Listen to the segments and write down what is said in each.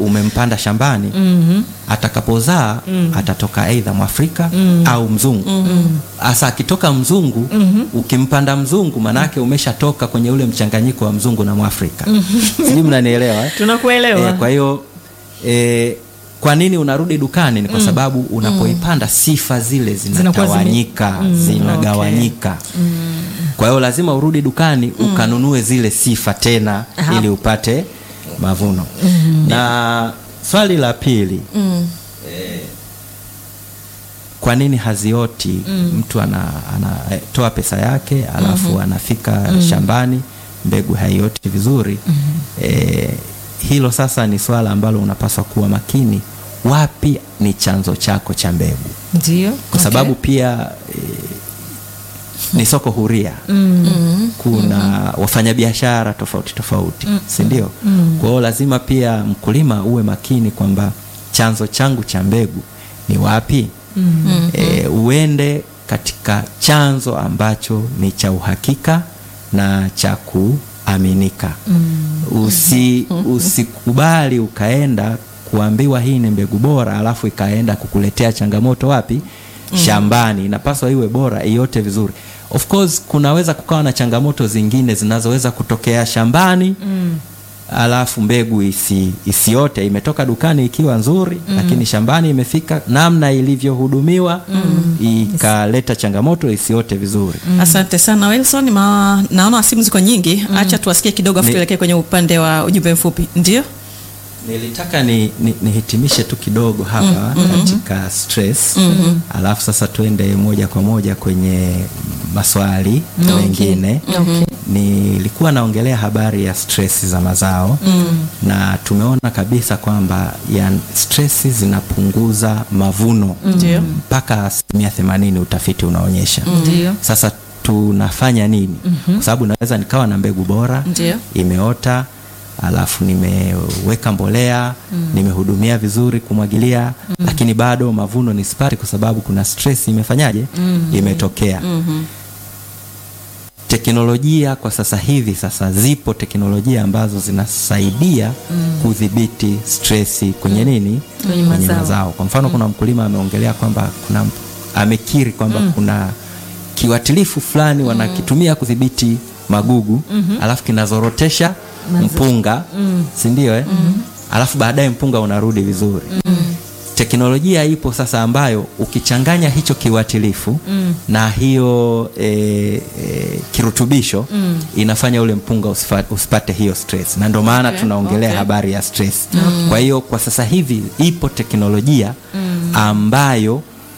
umempanda shambani atakapozaa atatoka aidha mwafrika au mzungu hasa akitoka mzungu ukimpanda mzungu manake umeshatoka kwenye ule mchanganyiko wa mzungu na mwafrika sijui mnanielewa eh? tunakuelewa Eh, kwa hiyo eh, kwa nini unarudi dukani ni kwa sababu unapoipanda sifa zile Zinakuwa zime- zinatawanyika zinagawanyika kwa hiyo lazima urudi dukani ukanunue zile sifa tena Aha. ili upate mavuno na swali la pili eh, kwa nini hazioti mtu anatoa pesa yake alafu anafika shambani mbegu haioti vizuri eh, hilo sasa ni swala ambalo unapaswa kuwa makini wapi ni chanzo chako cha mbegu ndio kwa sababu pia e, ni soko huria kuna wafanyabiashara tofauti tofauti si ndio kwa hiyo lazima pia mkulima uwe makini kwamba chanzo changu cha mbegu ni wapi e, uende katika chanzo ambacho ni cha uhakika na cha kuaminika Usi, usikubali ukaenda kuambiwa hii ni mbegu bora alafu ikaenda kukuletea changamoto wapi shambani inapaswa iwe bora iote vizuri of course kunaweza kukawa na changamoto zingine zinazoweza kutokea shambani alafu mbegu isi, isiote imetoka dukani ikiwa nzuri lakini shambani imefika namna ilivyohudumiwa ikaleta changamoto isiote vizuri Asante sana Wilson. Ma, naona simu ziko nyingi, acha tuwasikie kidogo afu Ni- tuelekee kwenye upande wa ujumbe mfupi. Ndio, nilitaka ni, ni, nihitimishe tu kidogo hapa katika stress alafu sasa tuende moja kwa moja kwenye maswali mengine nilikuwa naongelea habari ya stress za mazao na tumeona kabisa kwamba ya stress zinapunguza mavuno Ndio. mpaka asilimia themanini utafiti unaonyesha Ndio. sasa tunafanya nini kwa sababu naweza nikawa na mbegu bora Ndio. imeota alafu nimeweka mbolea nimehudumia vizuri kumwagilia lakini bado mavuno nisipati kwa sababu kuna stress imefanyaje imetokea teknolojia kwa sasa hivi sasa zipo teknolojia ambazo zinasaidia kudhibiti stresi kwenye nini Kwenye mazao. kwa mfano kuna mkulima ameongelea kwamba kuna amekiri kwamba kuna kiwatilifu fulani wanakitumia kudhibiti magugu alafu kinazorotesha mpunga si ndio eh? alafu baadaye mpunga unarudi vizuri teknolojia ipo sasa ambayo ukichanganya hicho kiwatilifu na hiyo e, e, kirutubisho inafanya ule mpunga usifa, usipate hiyo stress na ndio maana Okay, tunaongelea okay. habari ya stress kwa hiyo kwa sasa hivi ipo teknolojia ambayo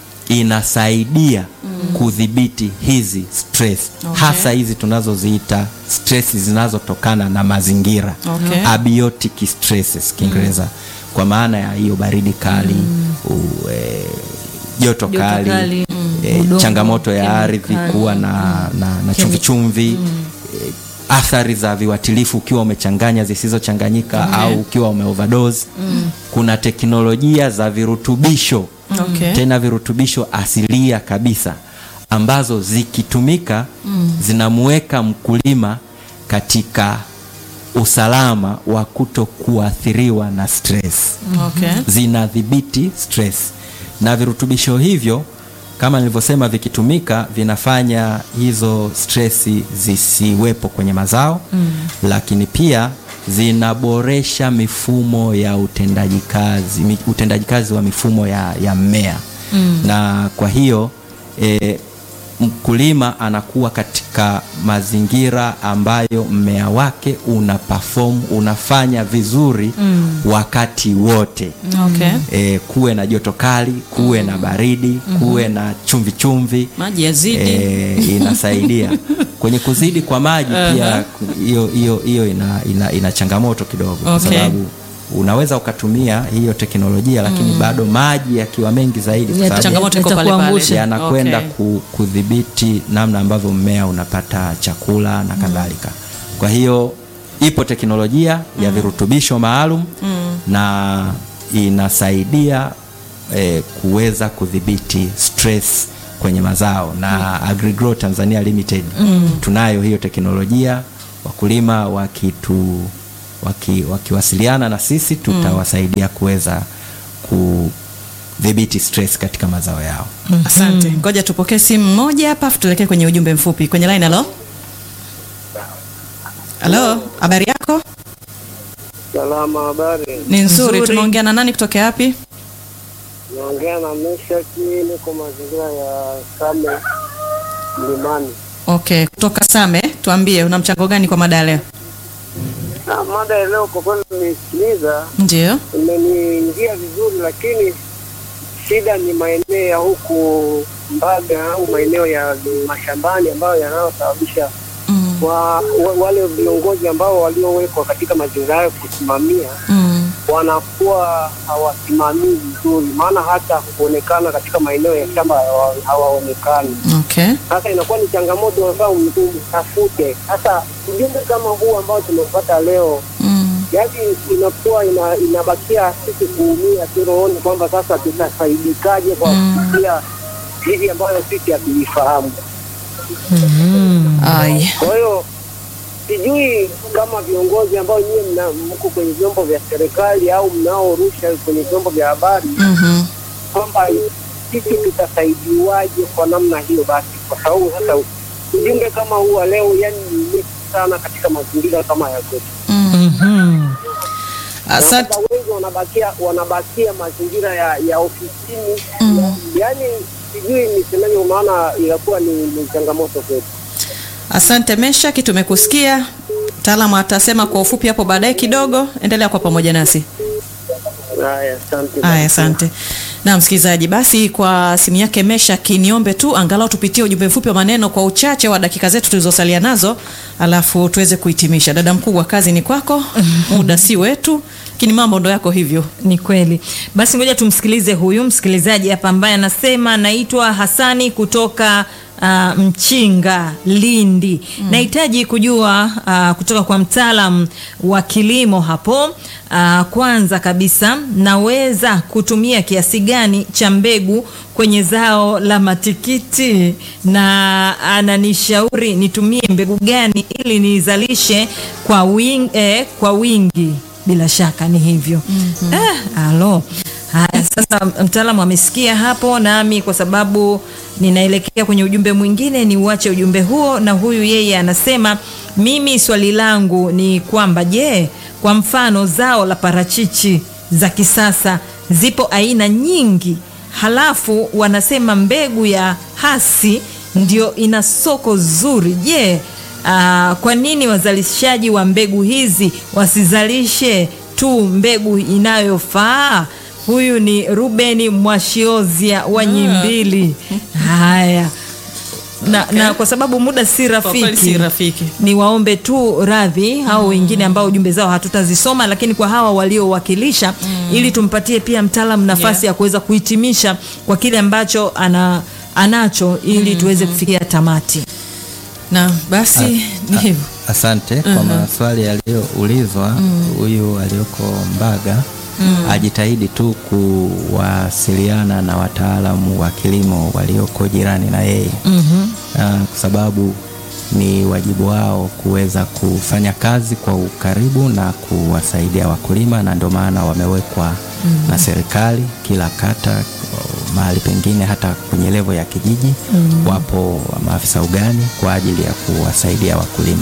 inasaidia kudhibiti hizi stress Okay. hasa hizi tunazoziita stress zinazotokana na mazingira Okay. abiotic stresses Kiingereza kwa maana ya hiyo baridi kali u- eh, joto Joto kali, kali, eh, udongo, changamoto ya ardhi kemikali, kuwa na, na, na chumvi chumvi eh, athari za viuatilifu ukiwa umechanganya zisizochanganyika au ukiwa umeoverdose kuna teknolojia za virutubisho Okay. tena virutubisho asilia kabisa ambazo zikitumika zinamuweka mkulima katika usalama wa kuto kuathiriwa na stress Okay. zinadhibiti stress na virutubisho hivyo kama nilivyosema vikitumika vinafanya hizo stresi zisiwepo kwenye mazao mm. lakini pia zinaboresha mifumo ya utendaji kazi mi- utendaji kazi wa mifumo ya, ya mmea mm. na kwa hiyo e, mkulima anakuwa katika mazingira ambayo mmea wake una perform unafanya vizuri mm. wakati wote Okay. e, kuwe na joto kali kuwe na baridi kuwe na chumvi chumvi Maji yazidi. e, inasaidia kwenye kuzidi kwa maji pia hiyo hiyo hiyo ina, ina, ina changamoto kidogo kwa Okay. sababu unaweza ukatumia hiyo teknolojia lakini bado maji yakiwa mengi zaidi kwa Yata- sababu Changamoto iko pale pale. yatakuangusha. yanakwenda Okay. ku, kudhibiti namna ambavyo mmea unapata chakula na kadhalika. Kwa hiyo ipo teknolojia ya virutubisho maalum na inasaidia eh, kuweza kudhibiti stress kwenye mazao na Agrigrow Tanzania Limited tunayo hiyo teknolojia. Wakulima waki, wakiwasiliana na sisi tutawasaidia kuweza kudhibiti stress katika mazao yao. Asante. Ngoja tupokee simu moja hapa afu tuelekee kwenye ujumbe mfupi kwenye line. Halo, halo, habari yako? Salama, habari. Ni nzuri. Nzuri. Tunaongea na nani kutoka wapi? Naongea na Meshaki, niko mazingira ya Same Mlimani. Okay, kutoka Same. Tuambie una mchango gani kwa mada ya leo? Na mada ya leo kwa kweli nimesikiliza, Ndio. imeniingia vizuri, lakini shida ni maeneo ya huku Mbaga au maeneo ya mashambani ambayo yanayosababisha Mm. wa, wa, wale viongozi ambao waliowekwa katika mazingira hayo kusimamia Mm. wanakuwa hawasimamii vizuri, maana hata kuonekana katika maeneo ya shamba hawa- hawaonekani. Okay. Sasa inakuwa ni changamoto ambayo mtafute. Sasa ujumbe kama huu ambao tumepata leo, Mm. yaani inakuwa ina, inabakia sisi kuumia tu rohoni kwamba sasa tutafaidikaje kwa kupitia hivi ambayo sisi hatuifahamu. Ai. Kwa hiyo sijui kama viongozi ambao nyie mna- mko kwenye vyombo vya serikali au mnaorusha kwenye vyombo vya habari Mhm. kwamba sisi tutasaidiwaje kwa namna hiyo basi, kwa sababu sasa ujumbe kama huu wa leo yani ni nyeti sana katika mazingira kama ya kwetu. Mhm. Asante. Sasa wengi wanabakia wanabakia mazingira ya, ya ofisini yani sijui nisemeje, maana inakuwa ni, ni changamoto kwetu. Asante Meshaki, tumekusikia. Mtaalamu atasema kwa ufupi hapo baadaye kidogo. Endelea kwa pamoja nasi. Haya, asante. Haya, asante. Na msikilizaji, basi kwa simu yake Meshaki, niombe tu angalau tupitie ujumbe mfupi wa maneno kwa uchache wa dakika zetu tulizosalia nazo, alafu tuweze kuhitimisha. Dada mkubwa, kazi ni kwako, muda si wetu, lakini mambo ndo yako hivyo. Ni kweli. Basi ngoja tumsikilize huyu msikilizaji hapa ambaye anasema naitwa Hasani kutoka uh, Mchinga Lindi. Nahitaji kujua uh, kutoka kwa mtaalam wa kilimo hapo uh, kwanza kabisa naweza kutumia kiasi gani cha mbegu kwenye zao la matikiti na ananishauri nitumie mbegu gani ili nizalishe kwa wingi, eh, kwa wingi bila shaka ni hivyo mm-hmm. ah, alo haya sasa mtaalamu amesikia hapo nami kwa sababu ninaelekea kwenye ujumbe mwingine ni uache ujumbe huo na huyu yeye anasema mimi swali langu ni kwamba je kwa mfano zao la parachichi za kisasa zipo aina nyingi halafu wanasema mbegu ya hasi ndio ina soko zuri je Ah, kwa nini wazalishaji wa mbegu hizi wasizalishe tu mbegu inayofaa? Huyu ni Ruben Mwashiozia wa Nyimbili. Haya na, na kwa sababu muda si Kwa kweli rafiki, si rafiki. ni waombe tu radhi au wengine ambao jumbe zao hatutazisoma, lakini kwa hawa waliowakilisha ili tumpatie pia mtaalamu nafasi Yeah. ya kuweza kuhitimisha kwa kile ambacho ana, anacho ili tuweze kufikia tamati. Na basi ni hivyo. Asante kwa maswali yaliyoulizwa. Huyu aliyoko Mbaga ajitahidi tu kuwasiliana na wataalamu wa kilimo walioko jirani na yeye Ah, kwa sababu ni wajibu wao kuweza kufanya kazi kwa ukaribu na kuwasaidia wakulima, na ndio maana wamewekwa na serikali kila kata, mahali pengine hata kwenye levo ya kijiji wapo maafisa ugani kwa ajili ya kuwasaidia wakulima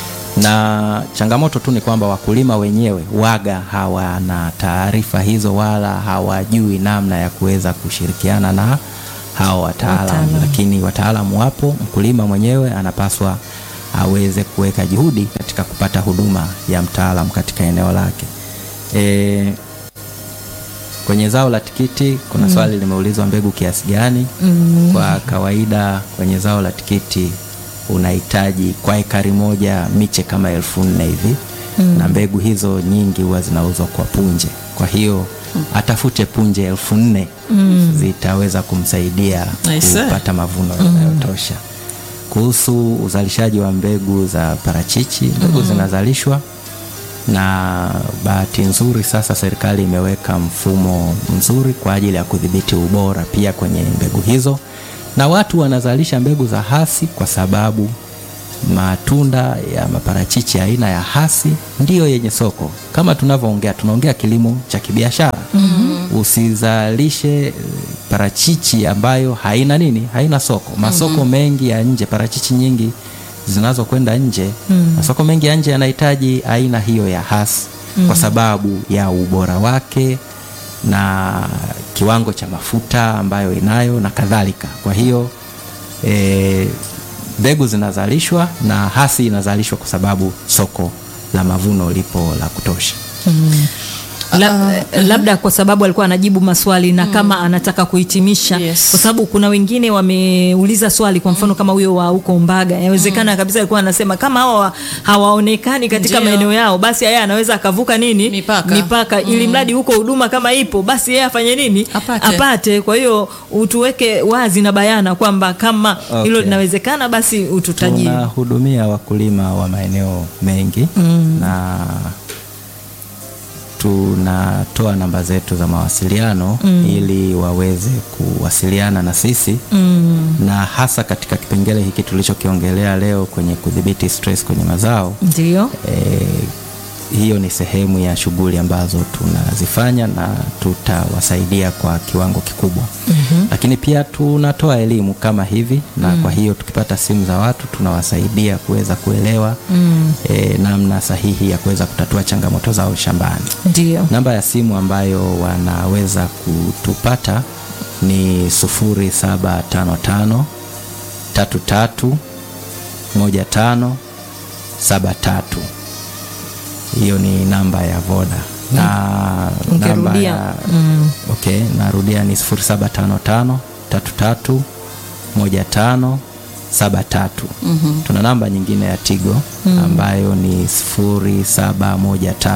na changamoto tu ni kwamba wakulima wenyewe waga hawana taarifa hizo wala hawajui namna ya kuweza kushirikiana na hao wataalamu, Wataalamu. lakini wataalamu wapo. Mkulima mwenyewe anapaswa aweze kuweka juhudi katika kupata huduma ya mtaalamu katika eneo lake. E, kwenye zao la tikiti kuna swali limeulizwa mbegu kiasi gani? Kwa kawaida kwenye zao la tikiti unahitaji kwa ekari moja miche kama elfu nne hivi na mbegu hizo nyingi huwa zinauzwa kwa punje. Kwa hiyo atafute punje elfu nne zitaweza kumsaidia Nice. kupata mavuno yanayotosha. Kuhusu uzalishaji wa mbegu za parachichi, mbegu zinazalishwa na bahati nzuri sasa serikali imeweka mfumo mzuri kwa ajili ya kudhibiti ubora pia kwenye mbegu hizo, na watu wanazalisha mbegu za hasi kwa sababu matunda ya maparachichi aina ya hasi ndiyo yenye soko. Kama tunavyoongea, tunaongea kilimo cha kibiashara. Usizalishe eh, parachichi ambayo haina nini, haina soko. Masoko mengi ya nje, parachichi nyingi zinazokwenda nje, masoko mengi ya nje yanahitaji aina hiyo ya hasi kwa sababu ya ubora wake na kiwango cha mafuta ambayo inayo na kadhalika. Kwa hiyo eh, mbegu zinazalishwa na hasi inazalishwa kwa sababu soko la mavuno lipo la kutosha. La, labda kwa sababu alikuwa anajibu maswali na kama anataka kuhitimisha Yes. kwa sababu kuna wengine wameuliza swali kwa mfano kama huyo wa huko Mbaga yawezekana kabisa alikuwa anasema kama hawa hawaonekani katika Ndio. maeneo yao basi yeye anaweza akavuka nini Mipaka. mipaka ili mradi huko huduma kama ipo basi yeye afanye nini Apate. apate kwa hiyo utuweke wazi na bayana kwamba kama hilo Okay. linawezekana basi ututajie Tunahudumia wakulima wa maeneo mengi na tunatoa namba zetu za mawasiliano ili waweze kuwasiliana na sisi na hasa katika kipengele hiki tulichokiongelea leo kwenye kudhibiti stress kwenye mazao ndio eh, hiyo ni sehemu ya shughuli ambazo tunazifanya na tutawasaidia kwa kiwango kikubwa. Lakini pia tunatoa elimu kama hivi na kwa hiyo tukipata simu za watu tunawasaidia kuweza kuelewa eh, namna sahihi ya kuweza kutatua changamoto zao shambani. ndio Namba ya simu ambayo wanaweza kutupata ni 0755 33 15 73. Hiyo ni namba ya Voda na namba Ungerudia. ya okay, narudia ni 0755 33 15 73. Tuna namba nyingine ya Tigo ambayo ni 0713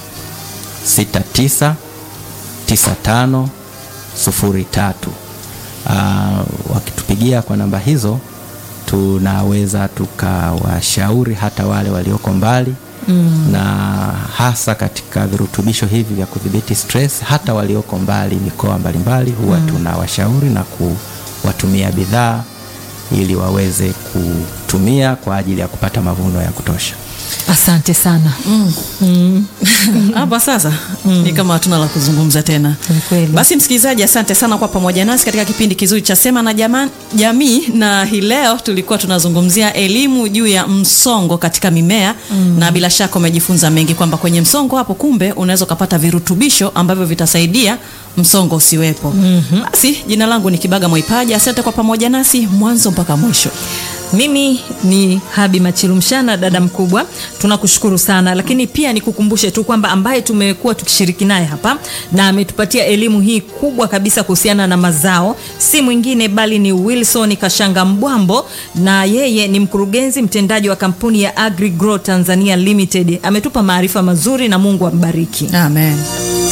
69 95 03. Ah, wakitupigia kwa namba hizo tunaweza tukawashauri hata wale walioko mbali na hasa katika virutubisho hivi vya kudhibiti stress, hata walioko mbali mikoa mbalimbali huwa tunawashauri na kuwatumia bidhaa ili waweze kutumia kwa ajili ya kupata mavuno ya kutosha. asante sana hapa sasa ni kama hatuna la kuzungumza tena. Ni kweli. Basi msikilizaji, asante sana kwa pamoja nasi katika kipindi kizuri cha Sema na Jama- Jamii, na hii leo tulikuwa tunazungumzia elimu juu ya msongo katika mimea na bila shaka umejifunza mengi kwamba kwenye msongo hapo kumbe unaweza ukapata virutubisho ambavyo vitasaidia msongo usiwepo. Basi jina langu ni Kibaga Mwaipaja, asante kwa pamoja nasi mwanzo mpaka mwisho. Mimi ni Habi Machilumshana, dada mkubwa, tunakushukuru sana, lakini pia nikukumbushe tu kwamba ambaye tumekuwa tukishiriki naye hapa na ametupatia elimu hii kubwa kabisa kuhusiana na mazao si mwingine bali ni Wilson Kashanga Mbwambo, na yeye ni mkurugenzi mtendaji wa kampuni ya AgriGrow Tanzania Limited. Ametupa maarifa mazuri na Mungu ambariki. Amen.